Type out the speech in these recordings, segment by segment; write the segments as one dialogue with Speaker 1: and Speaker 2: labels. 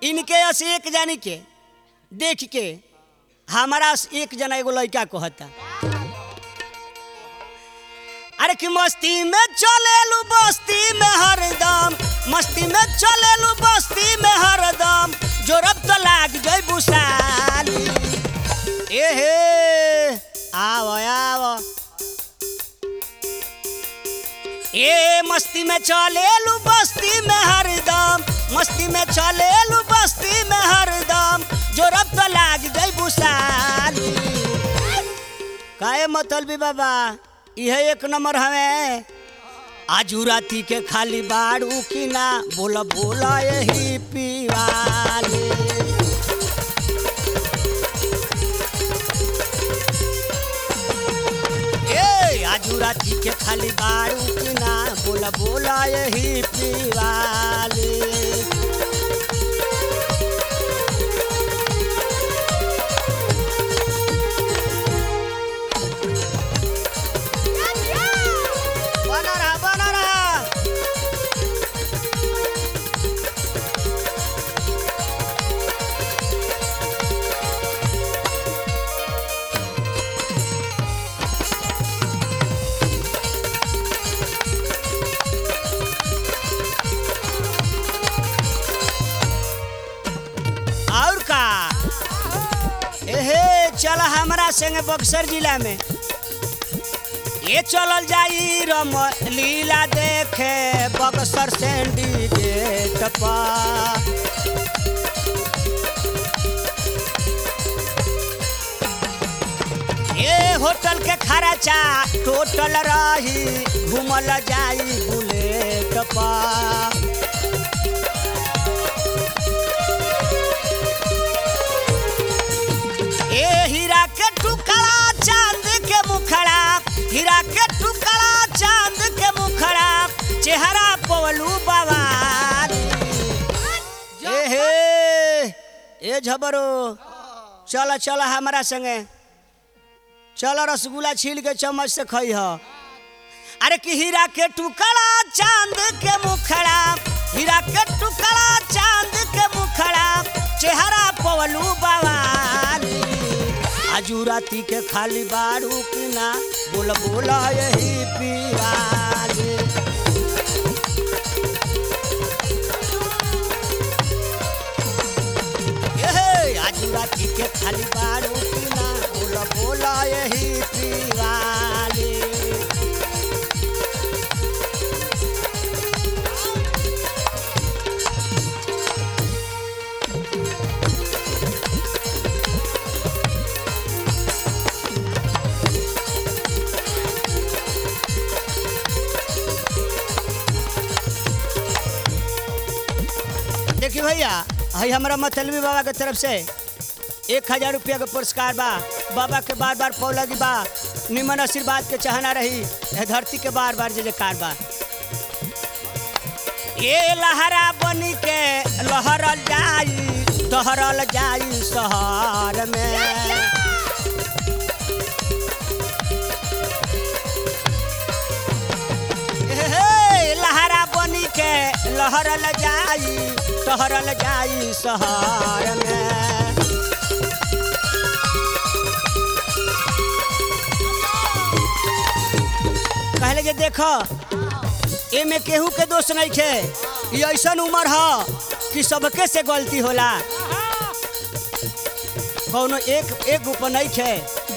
Speaker 1: इनके अस एक जानी के देख के हमारा से एक जना एगो लड़का कहता अरे कि मस्ती में चलेलू बस्ती में हरदम मस्ती में चलेलू बस्ती में हरदम जोरब तो लाग गई बुसाली ए हे आव आव ए मस्ती में चलेलू बस्ती में हरदम मस्ती में चलेलू बस्ती में हरदम जोरब तो लाग गई बुसाली काहे मतलबी बाबा यह एक नंबर हमें आजू राती के खाली बाड़ू की ना बोला बोला यही पीवाले ए आजू राती के खाली बाड़ू की ना बोला बोला यही पीवाले बना रहा बना रहा और का एहे चल हमरा संगे बक्सर जिला में ये चलल जाई रम लीला देखे बक्सर सेंडिकेट पा ये होटल के खर्चा टोटल रही घूमल जाई बुलेट पा ए हीरा के टुकड़ा चांद के मुखड़ा हीरा के टुकड़ा चांद के मुखड़ा चेहरा पवलू बवाल ए हे ए झबरो चल चल हमारा संगे चल रसगुल्ला छील के चम्मच से खई ह अरे कि हीरा के टुकड़ा चांद के मुखड़ा हीरा के टुकड़ा चांद के मुखड़ा चेहरा पवलू बवाली आजू राती के खाली बारू की ना बोल बोला यही पीवाली एहे, आजू राती के खाली बारू की ना बोल बोला यही पीवाली देखिए भैया हई हमारा मतलबी बाबा के तरफ से एक हजार रुपया के पुरस्कार बा बाबा के बार बार पौलगी बा निमन आशीर्वाद के चाहना रही ए धरती के बार बार जय जयकार बा ये लहरा बनी के लहरल जाई दहरल जाई शहर में हे, लहरा बनी के लहरल जाई टहरल जाई शहर में कहले जे देखो एमे केहू के दोष नहीं खे ये ऐसन उम्र ह कि सबके से गलती होला कौनो एक एक ऊपर नहीं खे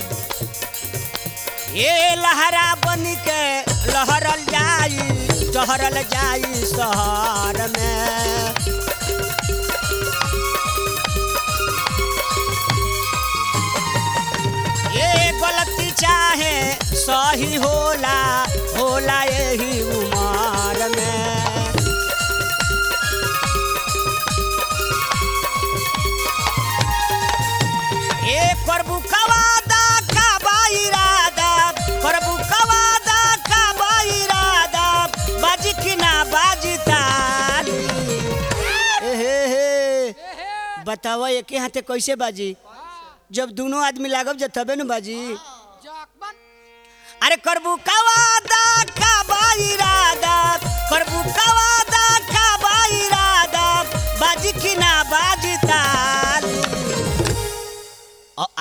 Speaker 1: ये लहरा बनी के लहरल जाई टहरल जाई शहर में ये गलती चाहे सही होला होला यही उम्र में ए करबू कवादा का बाइरादा करबू कवादा का बाइरादा बाजी की ना बाजी ताली ए हे हे बतावा एके हाथे कैसे बाजी जब दोनों आदमी लागब जब तबे न बाजी अरे करबू कवादा का बाइरादा करबू कवादा का बाइरादा बाजी की ना बाजी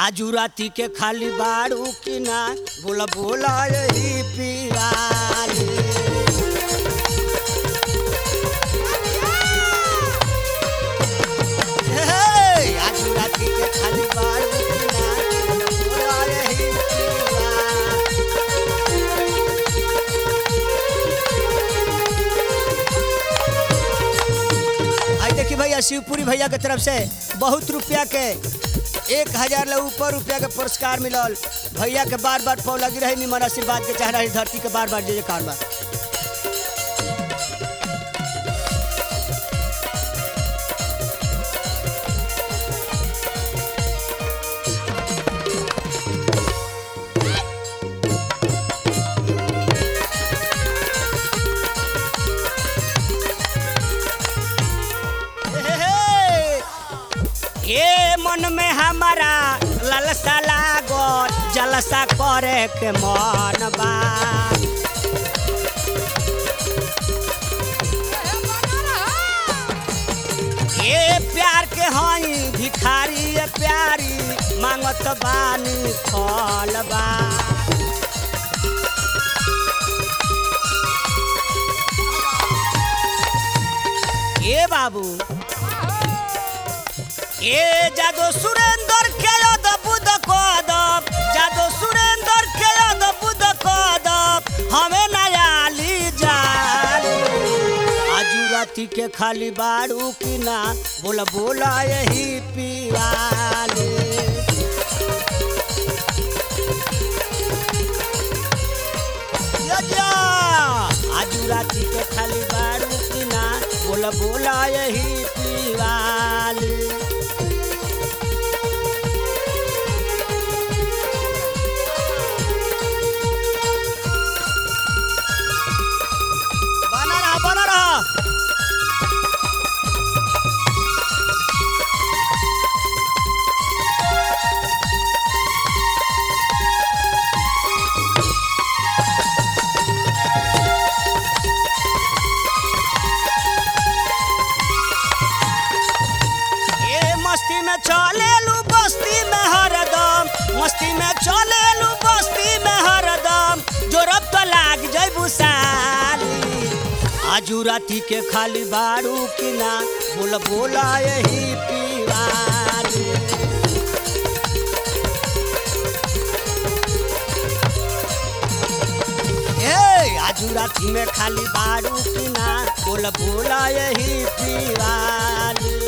Speaker 1: आजू राती के खाली बाड़ू की ना बोला बोला यही पियाली हे, आजू राती के खाली बाड़ू की ना बोला यही पियाली आई देखी भैया शिवपुरी भैया के तरफ से बहुत रुपया के एक हजार ले ऊपर रुपया के पुरस्कार मिलल भैया के बार बार पौ लगी रही निमन आशीर्वाद के चाह रही धरती के बार बार जय जयकार बा हे, हे, हे। ये मन में हमारा ललसा लागल जलसा करे के मन बा ये प्यार के हई भिखारी ये प्यारी मांगत बानी फल बा ए बाबू ए जादो सुरेंद्र के यद बुद कदम जादो सुरेंद्र के यद बुद कदम हमें नयाली जाली आजू राती के खाली बाड़ू की ना बोला बोला यही पियाली या जा, आजू राती के खाली बाड़ू की ना बोला बोला यही पिवाली बना रहा बना रहा ये मस्ती में चलेलू बस्ती में हरदम मस्ती में चलेलू बस्ती में हरदम जोरब तो लाग जैबू साली आजू राती के खाली बाड़ू की ना बोला बोला यही पीवाली ए आजू राती में खाली बाड़ू की ना बोला बोला यही पीवाली